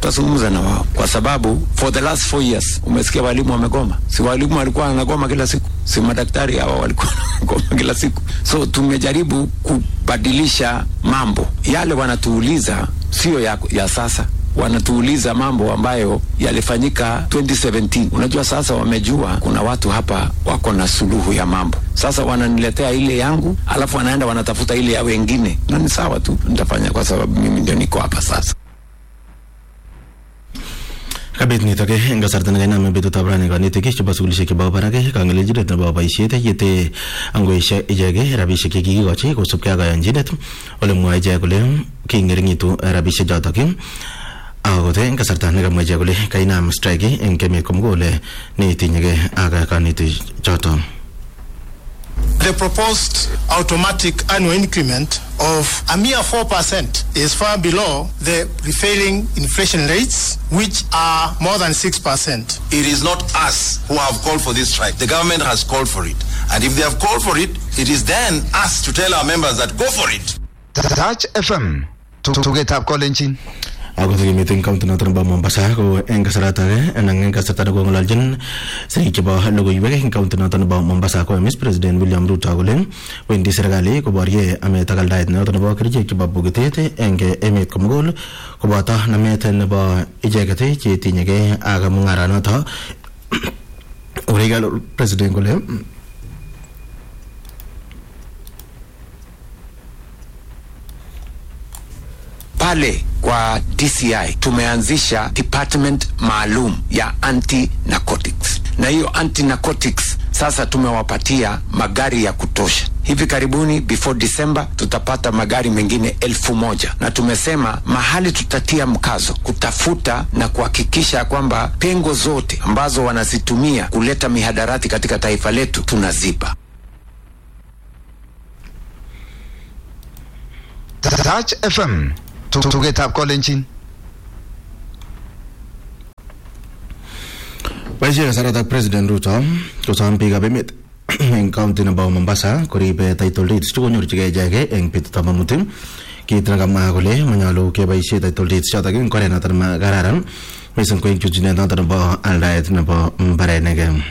tutazungumza na wao, kwa sababu for the last four years umesikia walimu wamegoma. Si walimu walikuwa wanagoma kila siku, si madaktari hawa walikuwa wanagoma kila siku. So tumejaribu kubadilisha mambo yale, wanatuuliza sio ya, ya sasa wanatuuliza mambo ambayo yalifanyika 2017. Unajua, sasa wamejua kuna watu hapa wako na suluhu ya mambo. Sasa wananiletea ile yangu, alafu wanaenda wanatafuta ile ya wengine, na ni sawa tu, nitafanya kwa sababu mimi ndio niko hapa sasa. kabit nitok eng kasarta nekainame betutab rani kanetik chebo sukulishek chebo barak kangelelchinet nebo boisiet yete angoesio ichek rabisiek chekikikochi kosubkei ak kayanchinet ole mwae ichek kole kingeringitu rabisiek chotok akote eng kasarta nekamwa ichek kole kainam strike eng emet komugul neitinyekei ak kanetik chotok The proposed automatic annual increment of a mere 4% is far below the prevailing inflation rates, which are more than 6%. It is not us who have called for this strike. The government has called for it. And if they have called for it, it is then us to tell our members that go for it. Touch FM tugetab kolenjin ako sikimiten county noton nebo Mombasa ko eng kasarata ake anan eng kasarta nekong'ololjin sirik chebo logoiwek eng county noton nebo Mombasa ko Miss President William Ruto kole wendi serikali koborye amet ak aldaet noton nebo kerichek chebo bokitet eng emet komugul koboto namet nebo icheket chetinyekei ak mung'aranoto Urigal President kole pale kwa DCI tumeanzisha department maalum ya anti narcotics, na hiyo anti narcotics sasa tumewapatia magari ya kutosha. Hivi karibuni before December tutapata magari mengine elfu moja na tumesema mahali tutatia mkazo kutafuta na kuhakikisha kwamba pengo zote ambazo wanazitumia kuleta mihadarati katika taifa letu tunaziba. Touch FM tugetab kolenjin boisie kasaratak President Ruto kosom biikab emet eng county nebo Mombasa koribe title deeds chekonyorchigei icheket eng betutab amut kiit nekamwa kole manyolu keboisie title deeds chotok eng oret notok makararan mising ko eng chuchunet notok nebo aldaet nebo mbarenik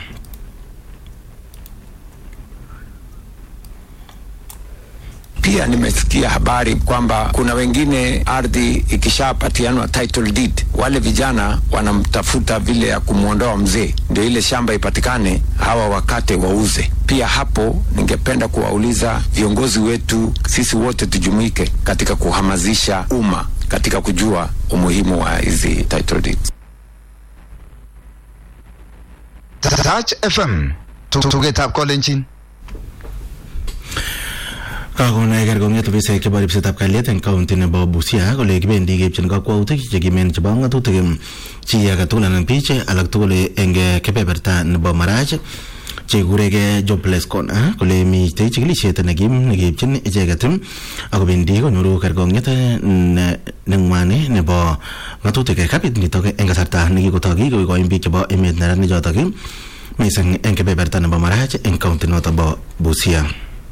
Pia nimesikia habari kwamba kuna wengine ardhi ikishapatianwa title deed, wale vijana wanamtafuta vile ya kumwondoa mzee, ndio ile shamba ipatikane, hawa wakate wauze. Pia hapo ningependa kuwauliza viongozi wetu, sisi wote tujumuike katika kuhamasisha umma katika kujua umuhimu wa hizi title deeds. Touch FM tugetab kolenjin kakonai kerkong'et ofisaek chebo ripsetab kalyet eng county nebo Busia kole kibendi keipchin kakwautik chekimen chebo ng'atutik chi age tugul anan biich alak tugul eng kebeberta nebo Marach chekuregei jobless corner kole mitei chikilisiet nekim nekeipchin icheket akobendi konyoru kerkong'et neng'wani nebo ng'atutik kabit nitok eng kasarta nekikotoi kikoikoin biik chebo emet neranichotok mising eng kebeberta nebo Marach eng county notok bo Busia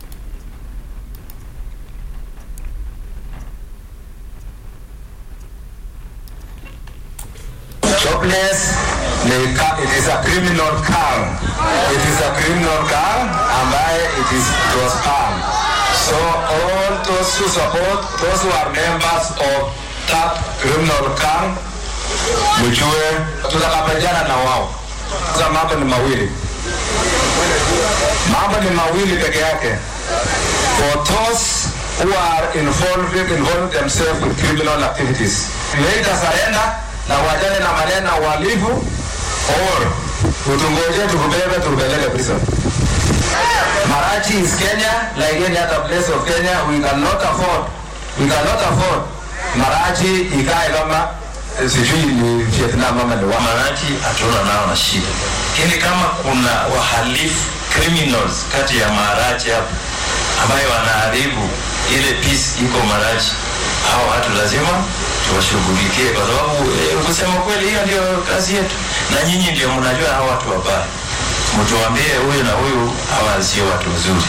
jobless ni ka- it is a criminal crime it is a criminal crime ambaye it is it was banned so all those who support those who are members of that criminal crime mjue tutakabiliana na wao sasa mambo ni mawili mambo ni mawili peke yake for those who are involved involved themselves with criminal activities either surrender na wajane na maneno ya uhalifu or utungoje tukubebe tukupeleke prison Marachi is Kenya like any other place of Kenya we cannot afford we cannot afford Marachi ikae kama eh, sijui ni Vietnam ama ni wapi. Marachi hatuna nao na shida, lakini kama kuna wahalifu criminals kati ya Marachi hapo ambayo wanaharibu ile peace iko Marachi, hao watu lazima tuwashughulikie, kwa sababu eh, kusema kweli, hiyo ndio kazi yetu, na nyinyi ndio mnajua hao watu wabaya. Mtuambie huyu na huyu, hawa sio watu wazuri.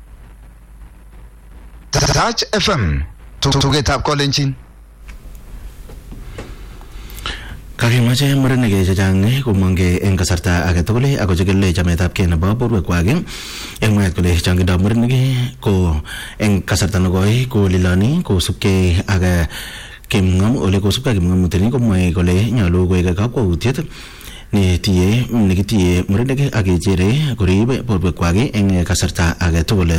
Touch FM tugetab kolenjin kakimache murenik chechang komongke eng kasarta age tugul ako chikil chametabgei nebo borwekwak eng mwaet kole chongindo murenik ko eng kasarta nekoi koliloni kosubkei ak kimng'om ole kosubkei kimng'omuteni komwoe kole nyolu koek kakwautiet netinye nekitinye murenik ak kechere korib borwekwak eng kasarta age tugul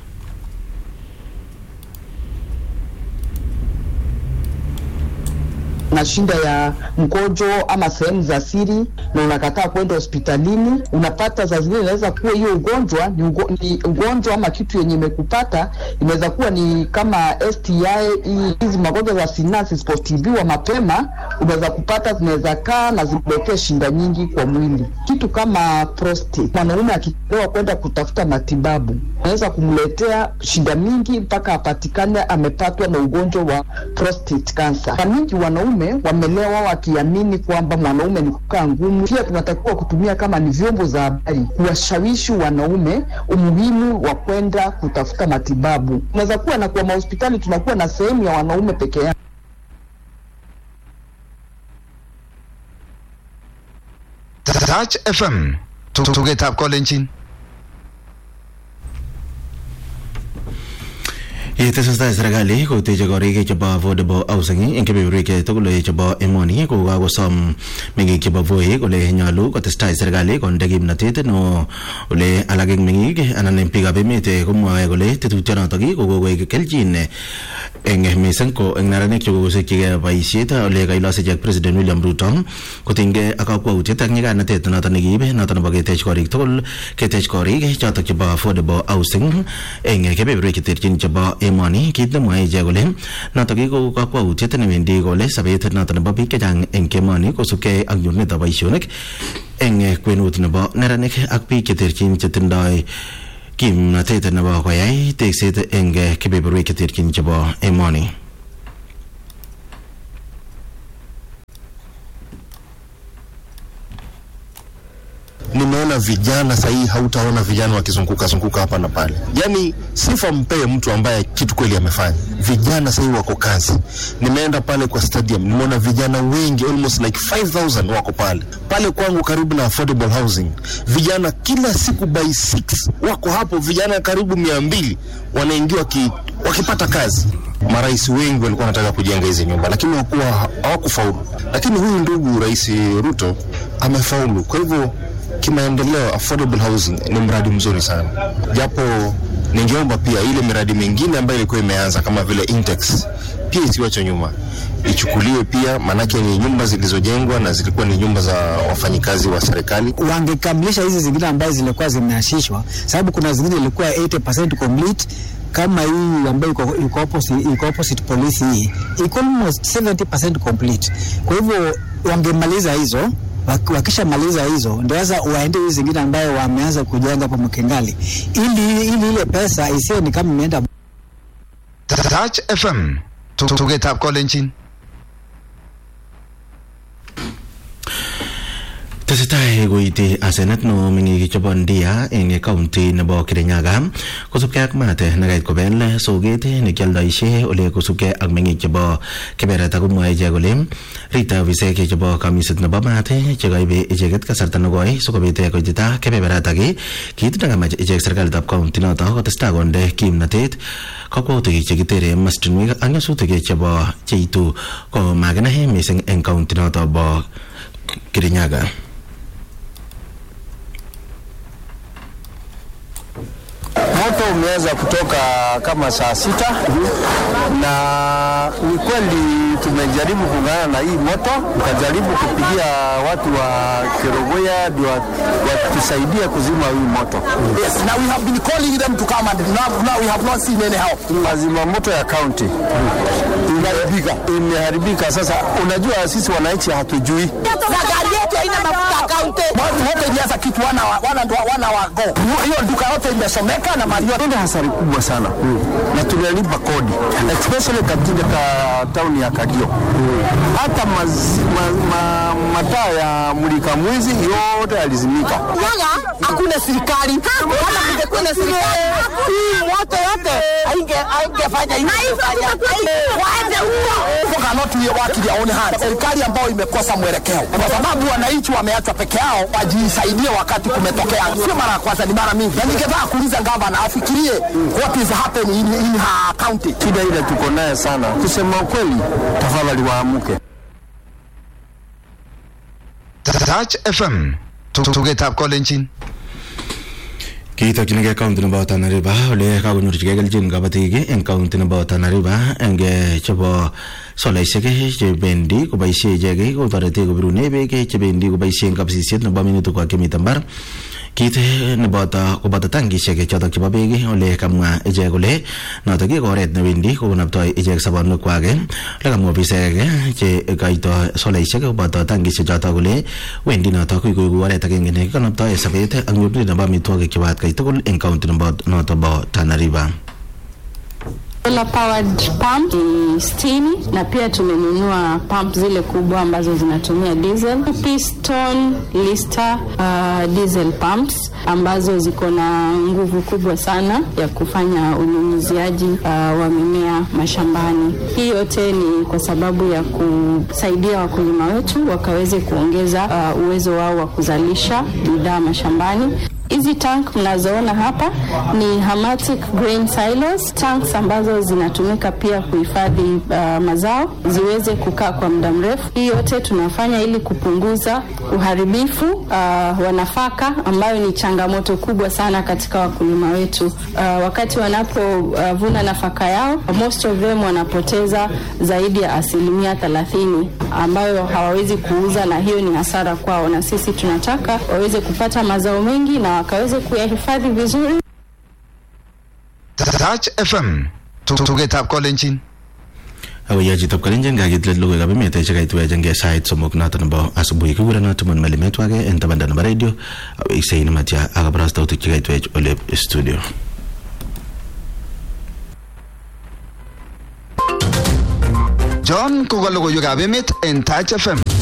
na shida ya mkojo ama sehemu za siri na unakataa kwenda hospitalini, unapata saa zingine inaweza kuwa hiyo ugonjwa ni, ugo, ni ugonjwa ama kitu yenye imekupata inaweza kuwa ni kama STI. Hizi magonjwa za sinaa zisipotibiwa mapema, unaweza kupata zinaweza kaa na ziletee shinda nyingi kwa mwili. Kitu kama prostate, mwanaume akipewa kwenda kutafuta matibabu unaweza kumletea shida mingi mpaka apatikane amepatwa na ugonjwa wa prostate cancer. Kwa mingi wanaume wamelewa wakiamini kwamba mwanaume ni kukaa ngumu. Pia tunatakiwa kutumia kama ni vyombo za habari kuwashawishi wanaume umuhimu wa kwenda kutafuta matibabu. Unaweza kuwa na kwa mahospitali tunakuwa na sehemu ya wanaume peke yao. Touch FM tugetab kolenjin Yetesetai serikali koteche korik chebo affordable housing eng kebeberwek tugul chebo emoni ko kakosom meng'ik chebo Voi kole nyolu kotestai serikali konde kimnotet no ole alak eng meng'ik anan eng biikab emet komwoe kole tetutyonotok ko kokoek kelchin eng mising ko eng neranik chekokosikchigei boisiet ole kailos ichek President William Ruto kotinygei ak kakwautiet ak nyiganatet notok nekiib notok nebo ketech korik tugul ketech korik chotok chebo affordable housing eng kebeberwek cheterchin chebo emoni kit nemwoe ichek kole notok ko kakwautiet newendi kole sobet notok nebo biik chechang eng emoni kosubkei ak nyorunetab boisionik eng kwenut nebo neranik ak biik cheterchin chetindoi kimnotet nebo koyai tekset eng kebeberwek cheterchin chebo emoni nimeona vijana sahii, hautaona vijana wakizunguka zunguka hapa na pale. Yani sifa mpee mtu ambaye kitu kweli amefanya. Vijana sahii wako kazi. Nimeenda pale kwa stadium, nimeona vijana wengi, almost like 5000 wako pale pale kwangu, karibu na affordable housing. Vijana kila siku by 6 wako hapo, vijana karibu mia mbili wanaingia waki, wakipata kazi. Marais wengi walikuwa wanataka kujenga hizi nyumba, lakini wakuwa hawakufaulu. Lakini huyu ndugu Rais Ruto amefaulu, kwa hivyo kimaendeleo affordable housing ni mradi mzuri sana, japo ningeomba pia ile miradi mingine ambayo ilikuwa imeanza kama vile Intex pia isiwachwe nyuma, ichukuliwe pia, maanake ni nyumba zilizojengwa na zilikuwa ni nyumba za wafanyikazi wa serikali. Wangekamilisha hizi zingine ambazo zilikuwa zimeashishwa, sababu kuna zingine ilikuwa 80% complete kama hii ambayo iko opposite, iko opposite polisi hii iko almost 70% complete. Kwa hivyo wangemaliza hizo wakishamaliza hizo ndio sasa waende hizi zingine ambayo wameanza kujenga hapo Mkengali, ili ili ile pesa isiwe ni kama imeenda. Touch FM tugetab kolenjin tesetai koiti asenet neo meng'ik chebo Ndia eng kaunti nebo Kirinyaga kosubkei ak maat nekait kobel soket nekialdoishe ole kosubkei ak meng'ik chebo kebereta komwoe ichek kole rite ofisek chebo kamiset nebo maat chekaibe icheket kasarta nekoi sikobit koitita kebeberatak kit nekamach ichek serikalitab kaunti noto kotestai konde kimnotet kakwautik chekitere mastinwek ak nyasutik chebo cheitu ko makinae mising eng kaunti noto bo Kirinyaga. Moto umeanza kutoka kama saa sita na ni kweli tumejaribu kung'ana na hii moto, tukajaribu kupigia watu wa Kerogoya ndio watusaidia kuzima hii moto. Yes, now we have been calling them to come and now, now we have not seen any help. Lazima moto ya county imeharibika, imeharibika. Sasa unajua sisi wananchi hatujui Na gari yetu haina mafuta kaunti. Watu wote ilianza kitu wana wa- wana ndo- wana wa go. Hiyo duka yote imesomeka na mali yote. Ile hasara kubwa sana na tunalipa kodi especially katika ka town ya Kagio. Hata maz, ma, ma, mataa ya mulika mwizi yote yalizimika. Yaga hakuna serikali. Kama kungekuwa na serikali, hii moto yote hainge haingefanya hivi. Waende huko. People cannot watu watu yaone haya serikali ambayo imekosa mwelekeo, kwa sababu wananchi wameachwa peke yao wajisaidie wakati kumetokea. Sio mara ya kwanza, ni mara mingi, na ningetaka kuuliza gavana afikirie what is happening in, in her county. Shida ile tuko naye sana, kusema ukweli, tafadhali waamuke. Touch FM tugetab kolenjin kiitokyinigei county nebo Tana River ole kakonyorchigei kelchin kabatik eng county nebo Tana River eng chebo solaisiek chebendi koboisie ichek kotoreti kobirune beek chebendi koboisie kabisisiet nebo minutik chemite mbar kit neboto koboto tankisiek chotok chebo beek ole kamwa ichek kole notok ko oret newendi kokonoptoi ichek sobonwekwak ole kamwa ofisaek che kaito solaisiek koboto tankisiek chotok kole wendi notok koiku oret agenge nekikonoptoi sobet ak nyorunet nebo amitwogik chebo atkai tugul eng county nebo notok bo Tana River Solar powered pump ni sitini na pia tumenunua pump zile kubwa ambazo zinatumia diesel, piston lister uh, diesel pumps ambazo ziko na nguvu kubwa sana ya kufanya unyunyiziaji uh, wa mimea mashambani. Hii yote ni kwa sababu ya kusaidia wakulima wetu wakaweze kuongeza uh, uwezo wao wa kuzalisha bidhaa mashambani. Hizi tank mnazoona hapa ni Hamatic grain silos, tanks ambazo zinatumika pia kuhifadhi uh, mazao ziweze kukaa kwa muda mrefu. Hii yote tunafanya ili kupunguza uharibifu uh, wa nafaka ambayo ni changamoto kubwa sana katika wakulima wetu. Uh, wakati wanapovuna uh, nafaka yao, most of them wanapoteza zaidi ya asilimia thelathini ambayo hawawezi kuuza, na hiyo ni hasara kwao, na sisi tunataka waweze kupata mazao mengi na wakaweze kuyahifadhi vizuri. Touch FM tugetab kolenjin akoyoe chitab kalenjin kakitlet logoiwekab emet chekaituech eng sait somok noto nebo asubuhi kikurenon Timon Melimetwake eng tabanda nebo radio aweksei nematya ak kabarastautik chekaituech ole studio John koka logoiwekab emet en Touch FM